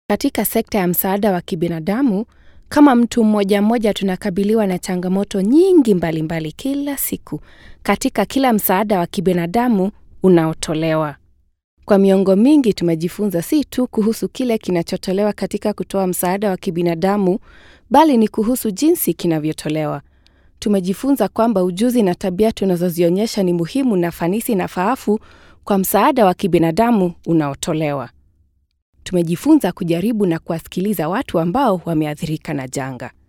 Katika sekta ya msaada wa kibinadamu, kama mtu mmoja mmoja tunakabiliwa na changamoto nyingi mbalimbali mbali kila siku katika kila msaada wa kibinadamu unaotolewa. Kwa miongo mingi tumejifunza si tu kuhusu kile kinachotolewa katika kutoa msaada wa kibinadamu, bali ni kuhusu jinsi kinavyotolewa. Tumejifunza kwamba ujuzi na tabia tunazozionyesha ni muhimu na fanisi na faafu kwa msaada wa kibinadamu unaotolewa. Tumejifunza kujaribu na kuwasikiliza watu ambao wameathirika na janga.